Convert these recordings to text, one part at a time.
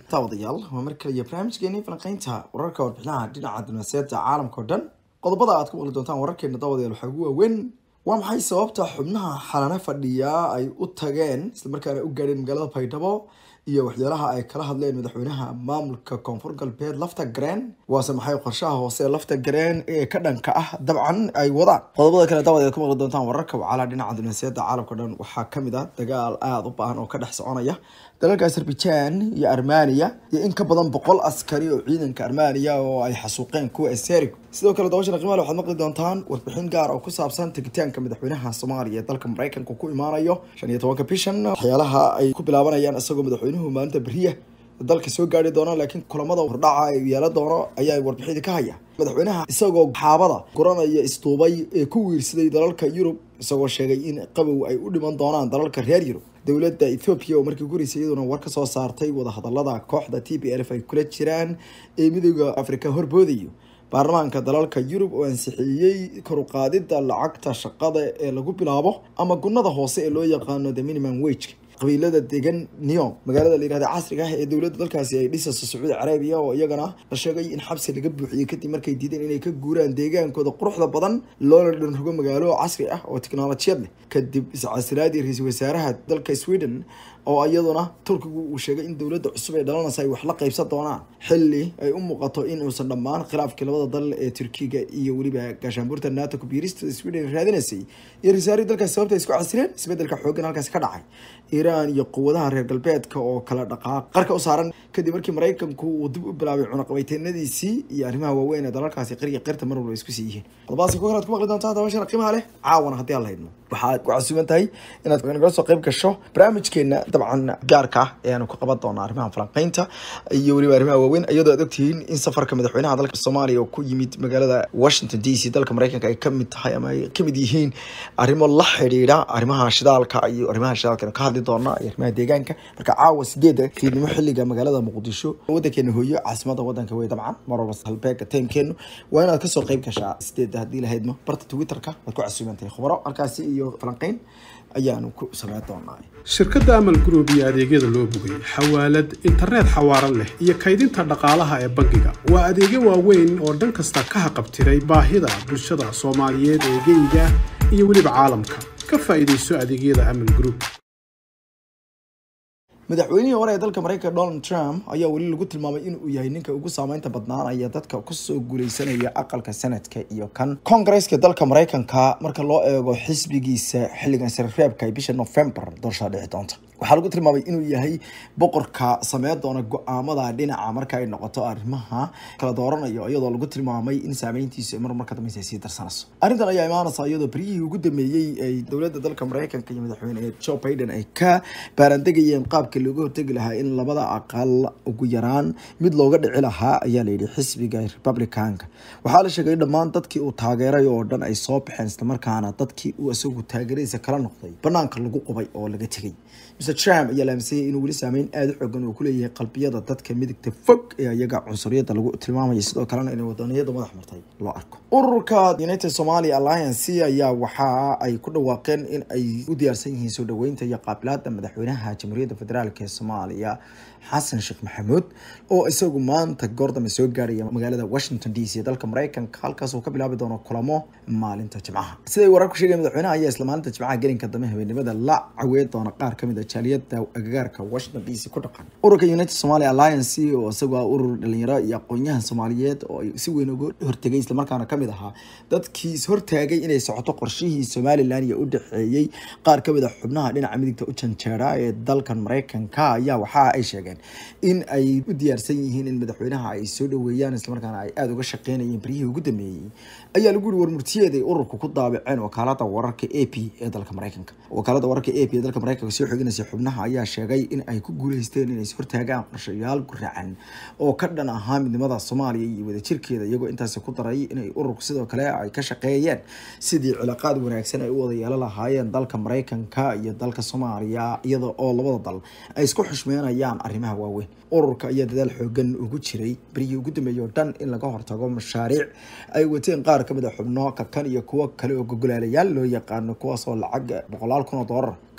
daawadayaal waa mar kale iyo barnaamijkeeni falanqeynta wararka warbixinaha dhinaca dibnaseeda caalamka oo dhan qodobada aad ku maqli doontaan wararkeena daawadayaal waxaa ugu waaweyn waa maxay sababta xubnaha xalane fadhiya ay u tageen islamarkaana u gaadheen magaalada baydhabo iyo waxyaalaha ay kala hadleen madaxweynaha maamulka koonfur galbeed lafta gareen waase maxay qorshaha hoose ee lafta gareen ee ka dhanka ah dabcan ay wadaan qodobada kale daawad ku maqli doontaan wararka wacala dhinaca dibnaseeda caalamka o dhan waxaa kamid ah dagaal aada u baahan oo ka dhex soconaya dalalka azerbaijan iyo armania iyo in ka badan boqol askari oo ciidanka armania oo ay xasuuqeen kuwa aserig sidoo kale dabashana qiimaale waxaad maqli doontaan warbixin gaar oo ku saabsan tegitaanka madaxweynaha soomaaliya ee dalka maraykanka ku imaanayo shan iyo tobanka bishan waxyaalaha ay ku bilaabanayaan isagoo madaxweynuhu maalinta beriya dalka soo gaari doona laakiin kulamada hordhaca ay yeelan doono ayaa warbixidii ka haya madaxweynaha isagoo xaabada guranaya istuubay ee ku wiirsaday dalalka yurub isagoo sheegay in qabow ay u dhiman doonaan dalalka reer yurub dowladda ethoobiya oo markii gureysay iyaduna war ka soo saartay wadahadalada kooxda t b lf ay kula jiraan ee midooda afrika horboodayo baarlamaanka dalalka yurub oo ansixiyey karuqaadida lacagta shaqada ee lagu bilaabo ama gunada hoose ee loo yaqaano the minimum wage qabiilada degan neom magaalada la yihahda casriga ah ee dowladda dalkaasi ay dhisayso sacuudi carabiya oo iyagana la sheegay in xabsi laga buuxiyey kadib markay diideen inay ka guuraan deegaankooda quruxda badan loona dhanrogo magaalo casri ah oo tiknolojiyad leh kadib iscasilaadii ra-iisul wasaaraha dalka sweden oo iyaduna turkigu uu sheegay in dowladda cusub ee dhalanaysa ay wax la qaybsan doonaan xilli ay u muuqato in uusan dhammaan khilaafkii labada dal ee turkiga iyo weliba gaashaanbuurta nato kubiirista sweden raadinaysay iyo rasaarihii dalkaasi sababta ay isku casileen isbedelka xooggan halkaasi ka dhacay iiraan iyo quwadaha reer galbeedka oo kala dhaqaaq qarka u saaran kadib markii maraykanku uu dib u bilaabay cunaqabayteennadiisii iyo arrimaha waaweyn ee dalalkaasi qariya qirta mar walba isku sii yihiin qodobadaasi ku kalaad ku maqli doontaa dabashana qiimaha leh caawana haddii aan lahaydno waxaad ku casuuban tahay inaad nagala soo qayb gasho barnaamijkeena dabcan gaarka ah ee aanu ku qaban doona arrimaha falanqeynta iyo weliba arrimaha waaweyn iyadoo aad ogtihiin in safarka madaxweynaha dalka soomaaliya oo ku yimid magaalada washington d c dalka maraykanka ay kamid tahay ama ay kamid yihiin arrimo la xidhiidha arrimaha shidaalka iyo arrimaha shidaalka aynu ka hadli doona iyo arrimaha deegaanka marka caawa sideeda fiidnimo xilliga magaalada muqdisho wadankeena hooyo caasimada wadanka wey dabcan mar walba halbeega taymkeenu waa inaad kasoo qayb gashaa sideeda haddii lahaydmo barta twitterka waad ku casuuban tahay khubaro halkaasi iyo falanqeyn ayaanu ku sameyn doonaa shirkadda amal group iyo adeegyada loo bogay xawaalad internet xawaaran leh iyo kaydinta dhaqaalaha ee bangiga waa adeegyo waaweyn oo dhan kasta ka haqabtiray baahida bulshada soomaaliyeed ee geyga iyo weliba caalamka ka faa'iidayso adeegyada amal group madaxweynihii hore ee dalka maraykanka donald trump ayaa weli lagu tilmaamay inuu yahay ninka ugu saameynta badnaanaya dadka kusoo guuleysanaya aqalka sanadka iyo kan koongareeska dalka maraykanka marka loo eego xisbigiisa xilligan sirreebka ee bisha november doorashada dhici doonta waxaa lagu tilmaamay inuu yahay boqorka sameyn doona go-aamada dhinaca marka ay noqoto arrimaha kala dooranayo iyadoo lagu tilmaamay in saameyntiisu mar marka dambeysa sii darsanayso arrintan ayaa imaanaysa iyadoo beryihii ugu dambeeyey ay dowladda dalka maraykanka iyo madaxweyne joe biden ay ka baarandegayeen qaabka looga hortegi lahaa in labada aqal ugu yaraan mid looga dhici lahaa ayaa layidhi xisbiga republicanka waxaa la sheegay dhammaan dadkii uu taageeray oo dhan ay soo baxeen islamarkaana dadkii uu isagu taageeradiisa kala noqday banaanka lagu qubay oo laga tegay mr trump ayaa la aaminsanyahy inuu weli saameyn aada u xoogan oo kuleeyahay qalbiyada dadka midigta fog ee iyaga cunsuriyadda lagu tilmaamaya sidoo kalena inay wadaniyada madax martay loo arko ururka united somalia alliance ayaa waxa ay ku dhawaaqeen in ay u diyaarsan yihiin soo dhaweynta iyo qaabilaada madaxweynaha jamhuuriyadda federaalk ee soomaaliya xasan sheekh maxamuud oo isagu maanta goordame soo gaaraya magaalada washington d c dalka maraykanka halkaas uu ka bilaabi doono kulamo maalinta jimcaha siday wararku sheegeen madaxweynaha ayaa isla maalinta jimcaha gelinka dambe habeenimada la caweyn doona qaar kamid a jaaliyada agagaarka washington d c ku dhaqan ururka united somalia alliance oo isagu ah urur dhalinyaro iyo aqoon-yahan soomaaliyeed oo ay si weyn uga hortegay islamarkaana kamid ahaa dadkii hortaagay inay socoto qorshihii somalilan iyo u dhexeeyey qaar kamid a xubnaha dhinaca midigta u janjeera ee dalkan maraykanka ayaa waxa ay sheegeen in ay u diyaarsan yihiin in madaxweynaha ay soo dhaweeyaan islamarkaana ay aada uga shaqeynayeen beryihii ugu dambeeyey ayaa lagu yiri warmurtiyeed ay ururku ku daabaceen wakaalada wararka a p ee dalka maraykanka wakaalada wararka a p ee dalka maraykanka soo xoginaysa xubnaha ayaa sheegay in ay ku guuleysteen inay hortaagaan qorshayaal guracan oo ka dhan ahaa midnimada soomaaliya iyo wadajirkeeda iyagoo intaasi ku daray inay ururku sidoo kale ay ka shaqeeyeen sidii cilaaqaad wanaagsan ay u wada yeelan lahaayeen dalka maraykanka iyo dalka soomaaliya iyada oo labada dal ay isku xushmeynayaan arrimaha waaweyn ururka ayaa dadaal xoogan ugu jiray berihii ugu dambeeyay oo dhan in laga hortago mashaariic ay wateen qaar kamid a xubno kakan iyo kuwo kale oo gogolaalayaal loo yaqaano kuwaasoo lacag boqolaal kun oo doolar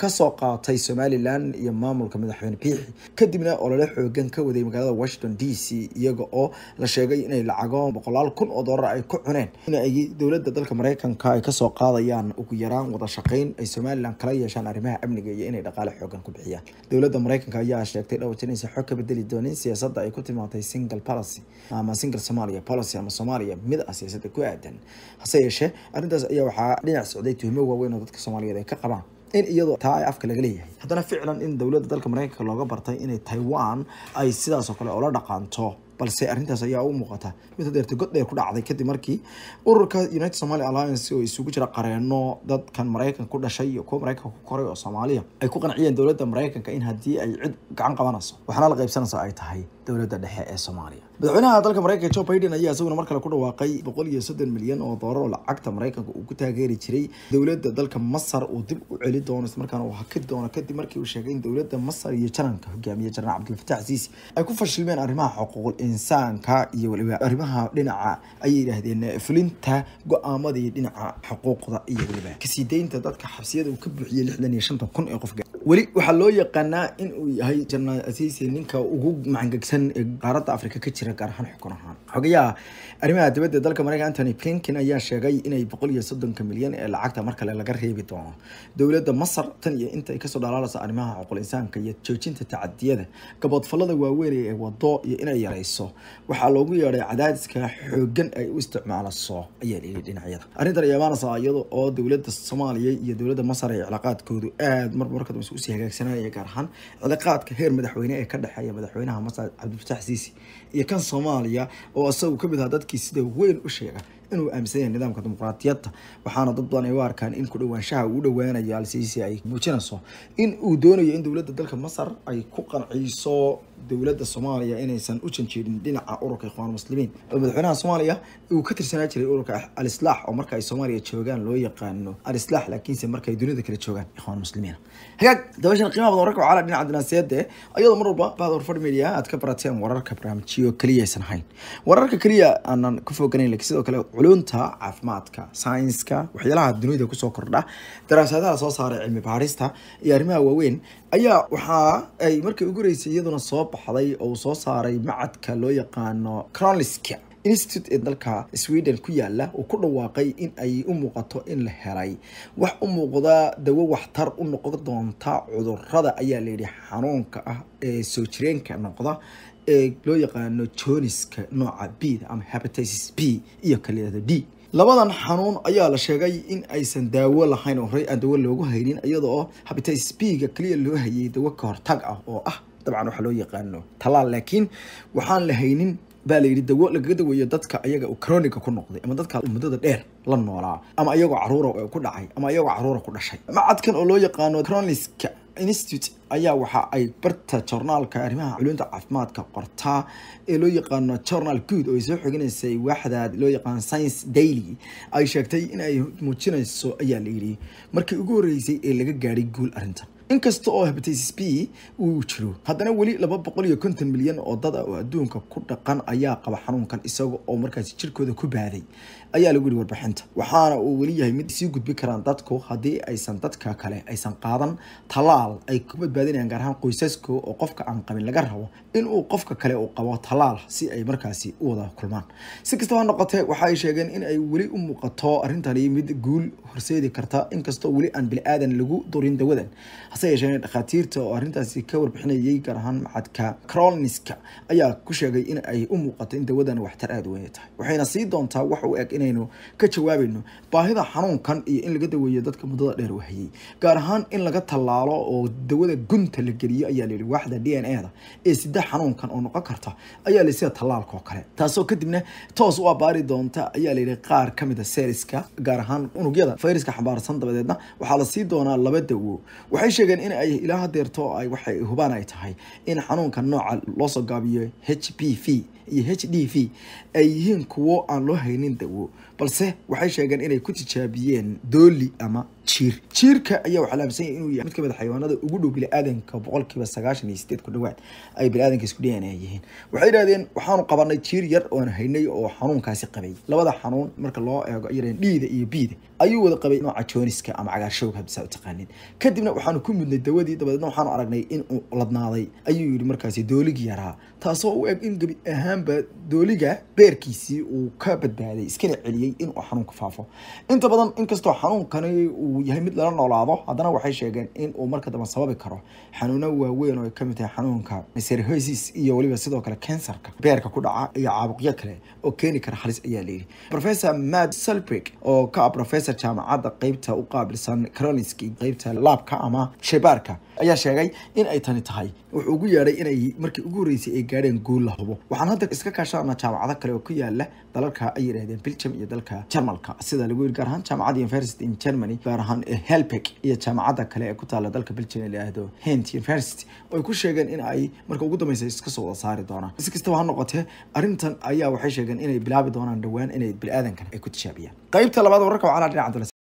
kasoo qaatay somalilan iyo maamulka madaxweyne biixi kadibna olole xoogan ka waday magaalada washington d c iyaga oo la sheegay inay lacago boqolaal kun oo doolar ay ku cuneen in ay dowladda dalka mareykanka ay kasoo qaadayaan ugu yaraan wada shaqeyn ay somalilan kala yeeshaan arrimaha amniga iyo inay dhaqaale xoogan ku bixiyaan dowladda mareykanka ayaa sheegtay dhowrtinaysa xog ka bedeli doonin siyaasadda ay ku timaatay single policy ama single somalia policy ama soomaaliya mid ah siyaasadda ku aadan hase yeeshee arrintaas ayaa waxaa dhinac socday tuhmo waaweyn oo dadka soomaaliyeed ay ka qabaan in iyadoo taa ay afka laga leeyahay haddana ficlan in dowladda dalka mareykanka looga bartay inay taiwan ay sidaasoo kale oola dhaqaanto balse arrintaas ayaa u muuqata mid hadeerta god dheer ku dhacday kadib markii ururka united somaly alliance oo isugu jira qareeno dadkan maraykanka ku dhashay iyo kuwa maraykanka ku koray oo soomaaliya ay ku qanciyeen dowladda maraykanka in haddii ay cid gacan qabanayso waxaana la qaybsanayso ay tahay dowladda dhexe ee soomaaliya madaxweynaha dalka maraykanka joe biden ayaa isaguna mar kale ku dhawaaqay boqol iyo soddon milyan oo doolar oo lacagta maraykanka uu ku taageeri jiray dowladda dalka masar uu dib u celi doono islamarkaana uu haki doono kadib markii uu sheegay in dowladda masar iyo jaranka hogaamiye jaran cabdilfataax siisi ay ku fashilmeen arrimaha xuquuqul insaanka iyo waliba arrimaha dhinaca ayay yidhaahdeen fulinta go-aamadii dhinaca xuquuqda iyo waliba kasii deynta dadka xabsiyada uu ka buuxiyey lixdan iyo shantan kun ee qof weli waxaa loo yaqaanaa in uu yahay janal asiisi ninka ugu macangegsan ee qaaradda afrika ka jira gaar ahaan xukun ahaan xogayaha arrimaha dibadda dalka mareykanka antony blinken ayaa sheegay inay boqol iyo soddonka milyan ee lacagta mar kale laga reebi doono dowladda masar tan iyo inta ay kasoo dhalaalayso arrimaha xuquul insaanka iyo joojinta tacadiyada gaboodfallada waaweyn ee wado iyo inay yareyso waxaa loogu yeedhay cadaadiska xoogan ay u isticmaalaso ayaa layidhi dhinacyada arrintan ayaa imaanaysa iyada oo dowladda soomaaliya iyo dowladda masar ee cilaaqaadkoodu aada mar marka dambe usii hagaagsanaya gaar ahaan cilaaqaadka heer madaxweyne ee ka dhexeeya madaxweynaha masar cabdilfataax siisi iyo kan soomaaliya oo isagu kamid ahaa dadkii sida weyn u sheega inuu aaminsan yahay nidaamka dimuqraadiyadda waxaana dad badan ay u arkaan in ku dhawaanshaha uu dhawaanayo al-siisi ay muujinayso in uu doonayo in dowladda dalka masar ay ku qanciso dowladda soomaaliya inaysan u janjeedin dhinaca ururka ikhwaan muslimiin oo madaxweynaha soomaaliya uu ka tirsanaa jiray ururka al-islaax oo marka ay soomaaliya joogaan loo yaqaano al-islaax laakiinse marka ay dunida kale joogaan ikhwaan muslimiin hagaag dabashan qiimaha badan wararka wacala dhinaca dinaasiyadda ayadoo mar walba bahda warfar media aad ka barateen wararka barnaamijyo keliya aysan ahayn wararka keliya aanan ka fooganayn lakin sidoo kale culunta caafimaadka saynska waxyaalaha dunida kusoo kordha daraasadaha soo saaray cilmi baarista iyo arrimaha waaweyn ayaa waxa ay markii ugu horeysay iyaduna soo baxday oo uu soo saaray macadka loo yaqaano cronliska institute ee dalka sweden ku yaala uu ku dhawaaqay in ay u muuqato in la helay wax u muuqda dawo waxtar u noqon doonta cudurada ayaa layidhi xanuunka ah ee soo jireenka noqda ee loo yaqaano joniska nooca b ama hepatitis b iyo kaliyada d labadan xanuun ayaa la sheegay in aysan daawo lahayn oo horey aan dawo loogu haynin iyada oo hepatitis b-ga kaliya loo hayay dawo ka hortag ah oo ah dabcan waxaa loo yaqaano talaal laakiin waxaan la haynin baa la yidhi dawo lagaga daweeyo dadka ayaga croniga ku noqday ama dadka muddada dheer la noolaa ama ayagoo caruura ku dhacay ama ayagoo caruura ku dhashay macadkan oo loo yaqaano cronliska institute ayaa waxa ay barta journaalka arrimaha culunta caafimaadka qortaa ee loo yaqaano journal good oo ay soo xoginaysay waaxda loo yaqaano science daily ay sheegtay in ay muujinayso ayaa la yidhi markii ugu horreysay ee laga gaadhay guul arrintan inkasta oo hepatitis b uu jiro haddana weli laba boqol iyo konton milyan oo dad ah oo adduunka ku dhaqan ayaa qaba xanuunkan isaga oo markaasi jirkooda ku baaday ayaa lagu yihi warbixinta waxaana uu weli yahay mid sii gudbi karaan dadku haddii aysan dadka kale aysan qaadan talaal ay ku badbaadinayaan gaar ahaan qoysaska oo qofka aan qabin laga rabo inuu qofka kale uu qabo talaal si ay markaasi u wada kulmaan si kastaba ha noqotee waxa ay sheegeen in ay weli u muuqato arrintani mid guul horseedi karta inkastoo weli aan bili aadan lagu durin dawadan hase yeeshee dhakhaatiirta oo arrintaasi ka warbixinayay gaar ahaan macadka crolniska ayaa ku sheegay in ay u muuqato in dawadan waxtar aada weyn tahay waxayna sii doontaa wax u eg inaynu ka jawaabayno baahida xanuunkan iyo in laga daweeyo dadka muddada dheer wahayay gaar ahaan in laga tallaalo oo dawada gunta la geliyo ayaa layidhi waaxda d n e da ee sida xanuunkan oo noqon karta ayaa la sida tallaalka oo kale taasoo kadibna toos u abaari doonta ayaa layidhi qaar ka mid a seriska gaar ahaan unugyada fayraska xambaarsan dabadeedna waxaa la sii doonaa laba dawo waxay sheegeen in ay ilaa hadeerto ay waxay hubaan ay tahay in xanuunka nooca loosoo gaabiyo h p v iyo h d v ay yihiin kuwo aan loo haynin dawo balse waxay sheegeen inay ku tijaabiyeen dooli ama jiir jiirka ayaa waxaa la aaminsan yahay inuu yahay mid ka mid a xayawaanada ugu dhow bili-aadanka boqolkiiba sagaashan iyo sideed ku dhawaad ay bili-aadanka isku dhiyan ay yihiin waxay yidhahdeen waxaanu qabanay jiir yar oon haynay oo xanuunkaasi qabay labada xanuun marka loo eego yareen dhiida iyo biida ayuu wada qabay nooca jooniska ama cagaarshowg hadsaa u taqaanin kadibna waxaanu ku mudnay dawadii dabadeedna waxaanu aragnay in uu ladnaaday ayuu yidhi markaasi dooligii yaraa taasoo u eg in gebi ahaanba dooliga beerkiisii uu ka badbaaday iskana celiyey inuu xanuunka faafo inta badan inkastoo xanuunkani uu yahay mid lala noolaado haddana waxay sheegeen in uu marka dambe sababi karo xanuuno waaweyn oo ay kamid tahay xanuunka cirrhosis iyo weliba sidoo kale kansarka beerka ku dhaca iyo caabuqyo kale oo keeni kara halis ayaa layidhi professor matt salbrick oo ka ah professor jaamacadda qeybta u qaabilsan carolinski qeybta laabka ama shebaarka ayaa sheegay in ay tani tahay wuxuu ugu yeedhay inay markii ugu horreysay ay gaadheen guul la hubo waxaan hadda iska kaashanaa jaamacado kale oo ku yaala dalalka ay yidhahdeen belgium iyo dalka jarmalka sida lagu yiri gaar ahaan jaamacadda university in germany gaar ahaan helpec iyo jaamacadda kale ee ku taala dalka belgium ee la yidhaahdo hent university oo ay ku sheegeen in ay marka ugu dambeysa iska soo wada saari doonaan si kastaba ha noqotee arrintan ayaa waxay sheegeen inay bilaabi doonaan dhowaan inay bili-aadankan ay ku tijaabiyaan qaybta labaad wararka waxaa la dhinaca